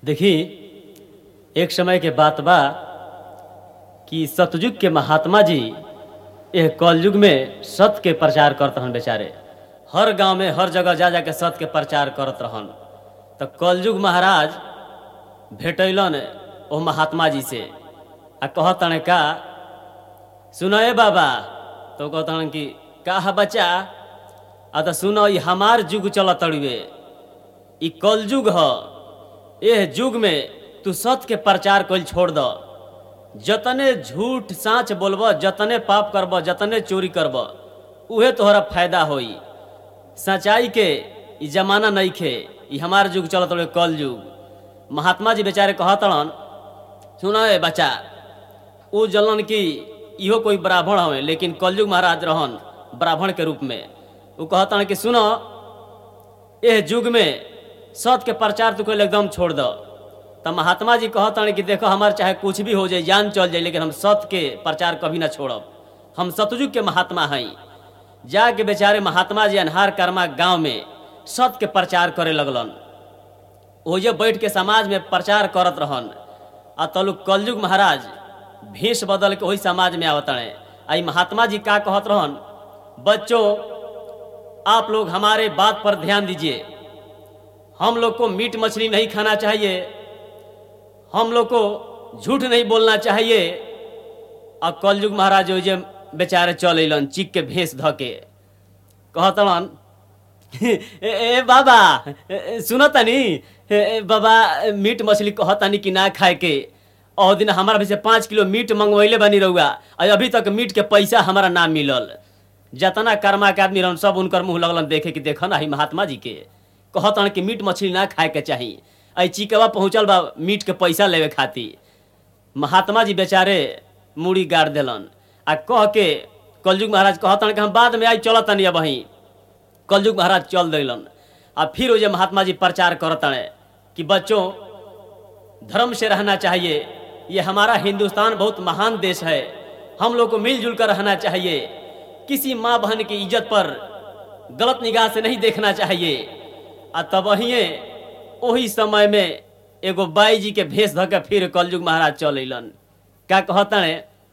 देखी एक समय के बात बा कि सतयुग के महात्मा जी यह कलयुग में सत्य के प्रचार करत रहन बेचारे हर गांव में हर जगह जा जा के सत्य के प्रचार करत रहन तो कलयुग महाराज भेटैलन ओ महात्मा जी से आ कहतन का सुनए बाबा तो कहतन कि का है बच्चा आ तो सुनो ई हमार युग चलत तड़ुए ई कलयुग ह एह युग में तू सत्य के प्रचार कइल छोड़ द जतने झूठ साँच बोलब जतने पाप करब जतने चोरी करब उहे तोहरा फायदा होई सच्चाई के ई जमाना नहीं खे ई हमार युग चलत रहे कल युग महात्मा जी बेचारे कहतड़न सुन ए बच्चा उ जलन की इहो कोई ब्राह्मण हवे लेकिन कलयुग महाराज रहन ब्राह्मण के रूप में उ कहतन कि सुनो एह युग में सत्य के प्रचार तू कइल एकदम छोड़ दो तो महात्मा जी कहतन कि देखो हमार चाहे कुछ भी हो जाए जान चल जाए लेकिन हम सत्य के प्रचार कभी ना छोड़ब हम सतयुग के महात्मा हई जाके बेचारे महात्मा जी अनहार कर्मा गांव में सत्य के प्रचार करे लगलन ओजे बैठ के समाज में प्रचार करत रहन आ तलु कलयुग महाराज भेष बदल के वही समाज में आवतड़े आई महात्मा जी का कहत रहन बच्चों आप लोग हमारे बात पर ध्यान दीजिए हम लोग को मीट मछली नहीं खाना चाहिए हम लोग को झूठ नहीं बोलना चाहिए और कलयुग महाराज ओजे बेचारे चल अलन चिक के भेष ध के कहतन ए, ए बाबा ए, सुनो तनी ए, ए, बाबा मीट मछली कहतानी कि ना खाए के और दिन हमारा भी से पाँच किलो मीट मंगवैले बनी रहुआ और अभी तक मीट के पैसा हमारा ना मिलल जतना कर्मा के आदमी रहन सब उनकर मुंह लगलन देखे कि देख ना ही महात्मा जी के कहतन कि मीट मछली ना खाए के चाही आई चिकवा पहुँचल बा मीट के पैसा लेवे खातिर महात्मा जी बेचारे मूड़ी गाड़ देलन आ कह के कलयुग महाराज कहतन कि हम बाद में आई चलत तनी अब वहीं कलयुग महाराज चल दिलन आ फिर वो जे महात्मा जी प्रचार करतन कि बच्चों धर्म से रहना चाहिए ये हमारा हिंदुस्तान बहुत महान देश है हम लोग को मिलजुल कर रहना चाहिए किसी माँ बहन की इज्जत पर गलत निगाह से नहीं देखना चाहिए आ तब वहीं वही समय में एगो बाई जी के भेष धऽ के फिर कलयुग महाराज चल अलन का कहतन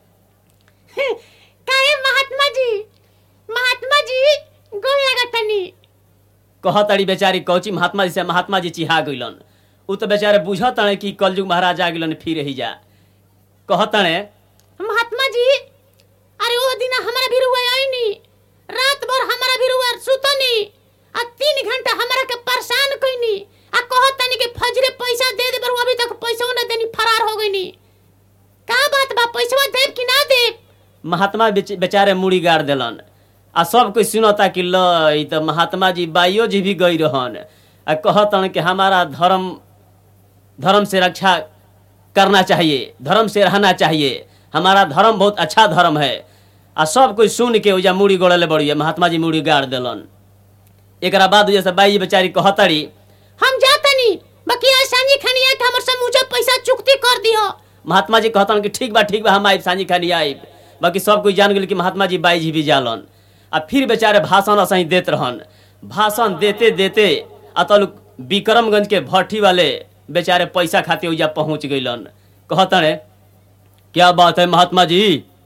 काहे महात्मा जी महात्मा जी गोल लगतनी कहतड़ी बेचारी कौची महात्मा जी से महात्मा जी चिहा गइलन उ तो बेचारे बुझतड़े कि कलयुग महाराज आ गइलन फिर ही जा कहतड़े महात्मा जी अरे वो दिन हमारा भी रुआ आईनी रात भर हमारा भी रुआ सुतनी आ तीन घंटा हमारा के परेशान कईनी आ कहत तनी के फजरे पैसा दे दे पर वो अभी तक पैसा ना देनी फरार हो गईनी का बात बा पैसा देब कि ना देब महात्मा बेच- बेचारे मुड़ी गाड़ देलन आ सब कोई सुनता कि ल ई त महात्मा जी बाइयो जी भी गई रहन आ कहतन कि हमारा धर्म धर्म से रक्षा करना चाहिए धर्म से रहना चाहिए हमारा धर्म बहुत अच्छा धर्म है आ सब कोई सुन के ओजा मुड़ी गोड़ले बड़ी महात्मा जी मुड़ी गाड़ देलन एकरा बाद जैसे बाई बेचारी कहतड़ी हम जातनी बाकी आज सांझी खनिया के हमर समूचा पैसा चुकती कर दियो महात्मा जी कहतन कि ठीक बा ठीक बा हम आइब सांझी खानी आइब बाकी सब कोई जान गेल कि महात्मा जी बाई जी भी जालन आ फिर बेचारे भाषण असही देत रहन भाषण देते देते अतल विक्रमगंज के भट्ठी वाले बेचारे पैसा खाते ओइजा पहुंच गइलन कहतन क्या बात है महात्मा जी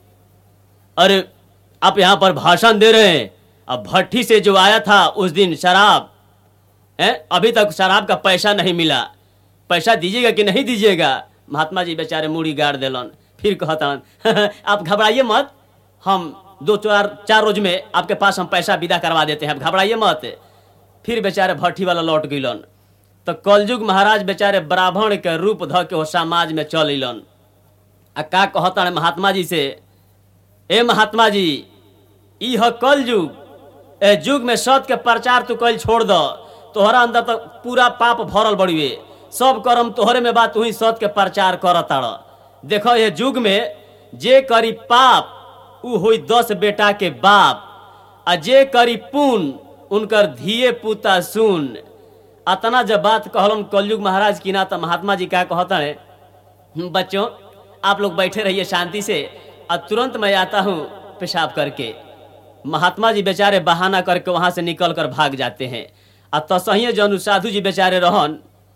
अरे आप यहाँ पर भाषण दे रहे हैं अब भट्ठी से जो आया था उस दिन शराब है अभी तक शराब का पैसा नहीं मिला पैसा दीजिएगा कि नहीं दीजिएगा महात्मा जी बेचारे मूड़ी गाड़ देलन फिर कहतन आप घबराइए मत हम दो चार चार रोज में आपके पास हम पैसा विदा करवा देते हैं आप घबराइए मत फिर बेचारे भट्ठी वाला लौट गइलन तो कलयुग महाराज बेचारे ब्राह्मण के रूप ध के वो समाज में चल अलन आ का कहतन महात्मा जी से ए महात्मा जी ई ह कल युग ए युग में सत्य के प्रचार तू कल छोड़ द तोहरा अंदर तो पूरा पाप भरल बड़िए सब कर्म तोहरे में बात तू ही सत्य के प्रचार कर ताड़ देखो ये युग में जे करी पाप उ होई दस बेटा के बाप आ जे करी पुण्य उनकर धिये पुता सुन अतना जब बात कहलन कलयुग महाराज की ना तो महात्मा जी क्या कहता है बच्चों आप लोग बैठे रहिए शांति से और तुरंत मैं आता हूँ पेशाब करके महात्मा जी बेचारे बहाना करके वहां से निकल कर भाग जाते हैं आ तसहिए जन साधु जी बेचारे रहन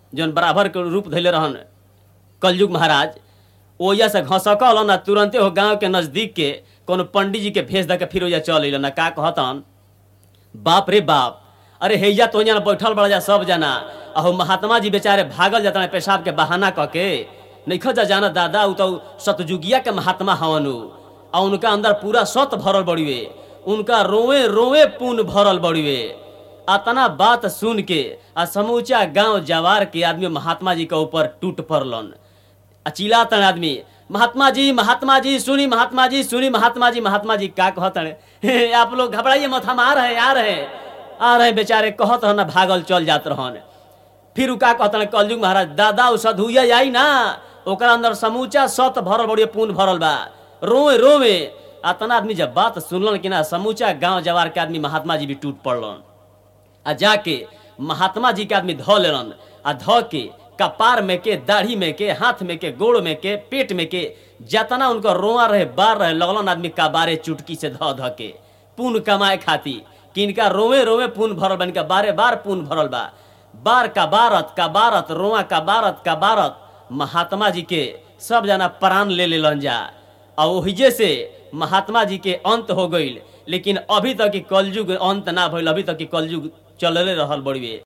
जौन बराबर के रूप धैले रहन कलयुग महाराज ओया से घसकल ना तुरंते हो गांव के नजदीक के कोनो पंडित जी के भेज दे के फिर ओया चल अइलन ना का कहतन बाप रे बाप अरे हैया तो जना बैठल बड़ा जा सब जना अहो महात्मा जी बेचारे भागल जाता है पेशाब के बहाना क के नइखो जा जाना दादा उ तो सतजुगिया के महात्मा हवन उ आ उनका अंदर पूरा सत भरल बड़िवे उनका रोवे रोवे पून भरल बड़िवे अतना बात सुन के आ समूचा गांव जवार के आदमी महात्मा जी के ऊपर टूट पड़लन आ चिल्लातन आदमी महात्मा जी महात्मा जी सुनी महात्मा जी सुनी महात्मा जी महात्मा जी का कहतन हे, आप लोग घबराइए मत हम आ रहे हैं आ रहे हैं आ रहे हैं बेचारे कहत रहन भागल चल जात रहन फिर उ का कहतन कलयुग महाराज दादा उ सधुइया आई ना ओकरा अंदर समूचा सत भरल बड़िए पून भरल बा रोवे रोवे अतना आदमी जब बात सुनलन कि ना समूचा गांव जवार के आदमी महात्मा जी भी टूट पड़लन आ जाके महात्मा जी के आदमी धो लेलन आ धो के कपार में के दाढ़ी में के हाथ में के गोड़ में के पेट में के जतना उनका रोआ रहे बार रहे लगलन आदमी का बारे चुटकी से धो ध के पुन कमाए खाती कि इनका रोवे रोवे पुन भरल बा इनका बारे बार पुन भरल बा बार का बारत का बारत रोआ का बारत का बारत महात्मा जी के सब जना प्राण ले लेलन जा आ ओहिजे से महात्मा जी के अंत हो गईल लेकिन अभी तक की कलयुग अंत ना भइल अभी तक की कलयुग चलले रहल बड़िए